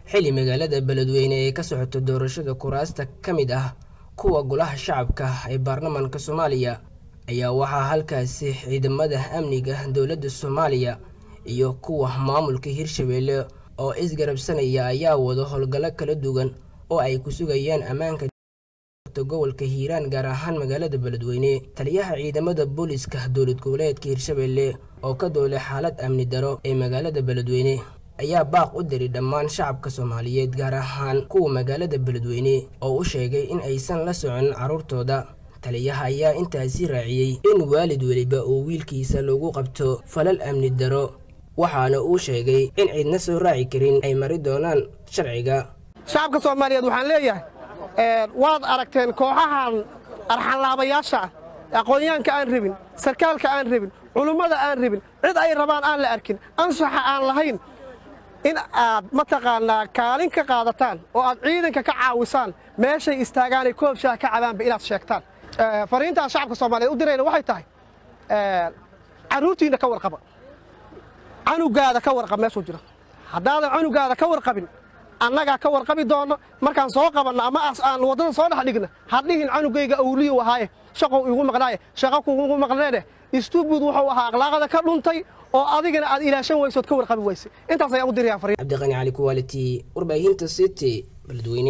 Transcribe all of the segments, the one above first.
xili magaalada beledweyne ee ka socoto doorashada kuraasta ka mid ah kuwa golaha shacabka ee baarlamaanka soomaaliya ayaa waxaa halkaasi ciidamada amniga dowladda soomaaliya iyo kuwa maamulka hirshabeelle oo isgarabsanaya ayaa wado howlgallo kala duwan oo ay ku sugayaan ammaanka gobolka hiiraan gaar ahaan magaalada beledweyne taliyaha ciidamada booliska dowlad goboleedka hirshabeelle oo ka doolay xaalad amni daro ee magaalada beledweyne ayaa baaq u diray dhammaan shacabka soomaaliyeed gaar ahaan kuwa magaalada beledweyne oo u sheegay in aysan la socon carruurtooda taliyaha ayaa intaasi raaciyey in waalid weliba uu wiilkiisa lagu qabto falal amni daro waxaana uu sheegay in ciidna soo raaci karin ay mari doonaan sharciga shacabka soomaaliyeed waxaan leeyahay waad aragteen kooxahan arxanlaabayaasha ah aqoonyaanka aan rabin sarkaalka aan rabin culummada aan rabin cid ay rabaan aan la arkin anshaxa aan lahayn in aad mataqaannaa kaalin ka qaadataan oo aad ciidanka ka caawisaan meeshay istaagaanay koob shaah ka cabaanba inaad sheegtaan fariintaan shacabka soomaaliyeed u dirayna waxay tahay carruurtiinna ka warqaba canugaada ka warqab meeshuu jiro haddaadan canugaada ka warqabin annagaa ka warqabi doonno markaan soo qabanno ama aan waddada soo dhex dhigna hadhihin canugayga awliyu ahaaye shaqow igu maqnaaye shaqa kugu maqneene istuubud wuxuu ahaa akhlaaqada ka dhuntay oo adigana aad ilaashan weysood ka warqabi weyse intaas ayaan u dirayaa fariin cabdiqani cali kuwaaliti warbaahinta city beledweyne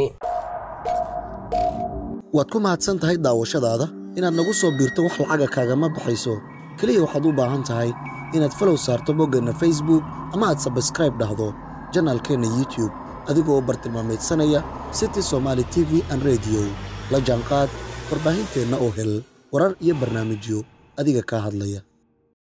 waad ku mahadsan tahay daawashadaada inaad nagu soo biirto wax lacaga kaagama baxayso keliya waxaad u baahan tahay inaad falow saarto boggeenna facebook ama aad sabskraib dhahdo janaalkeenna youtube adigoo bartilmaamaydsanaya city somaali t v an rediyo la jaanqaad warbaahinteenna oo hel warar iyo barnaamijyo adiga kaa hadlaya